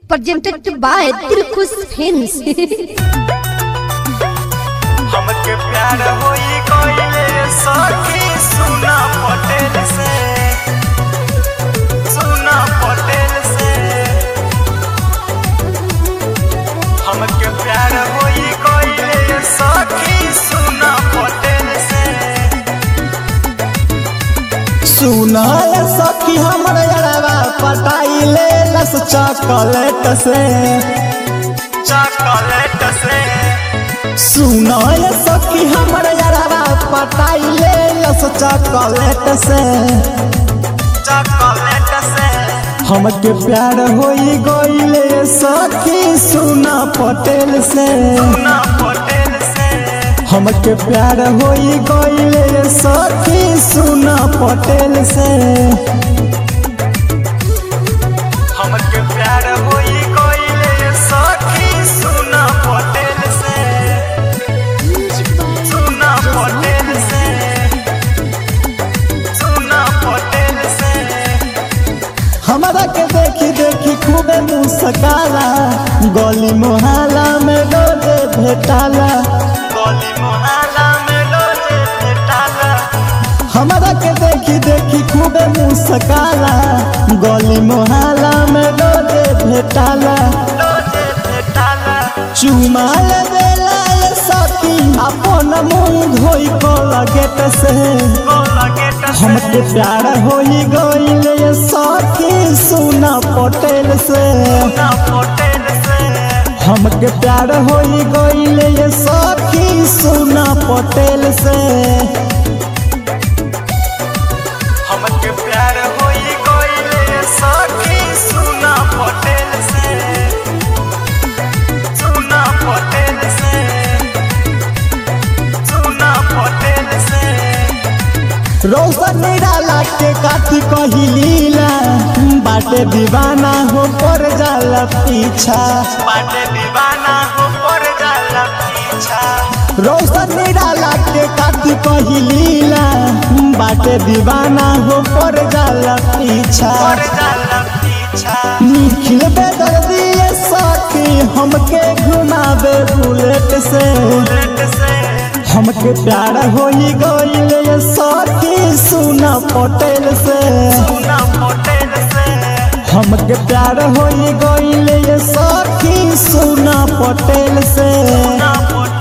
presented by Tirkus Films. हमके प्यार होई कोइले सखी सुना पटेल से सुना पटेल से हमके प्यार होई कोइले सखी सुना पटेल से सुनाय सखी हमर अरवा पटाइले लस चॉकलेट से चॉकलेट से सुनाय सखी हमर अरवा पटाइले लस चॉकलेट से चॉकलेट से हमके प्यार होई गइले सखी सुना पटेल से सुना पटेल से हमके प्यार होई गइले सखी सुना पटेल से हमके प्यार होई कोइले सखी सुना पटेल से सुना पटेल से सुना पटेल से हमरा के देखी देखी खूबे मुस्काला गली मोहल्ला में रोजे भेटाला गली मोहल्ला में लोजे भेटाला हमरा के देखी देखी खूबे मुस्काला गली मोहल्ला में रोजे भेटाला लोजे भेटाला चुमाल देला ये सखी अपन मुंह धोई को लगेट से गोला गेट से हमके प्यार होई गइल ये सखी सुना पटेल से सुना पटेल से हमके प्यार होई गइल ये सखी सुना पटेल से हमके प्यार होई कोइले सखी सुना पटेल से सुना पटेल से सुना पटेल से रोशन निराला के काठी कही लीला बाटे दीवाना हो पर जाला पीछा बाटे दीवाना हो पर जाला पीछा रोशन निराला के काठी कही लीला बाटे दीवाना हो पर जाला पीछा पर जाला पीछा निखिल बेदर्दी ये साथी हमके घुमावे बुलेट से बुलेट से हमके प्यार होई गइल ये साथी सुना पटेल से सुना पटेल से हमके प्यार होई गइल ये साथी सुना पटेल से सुना पटेल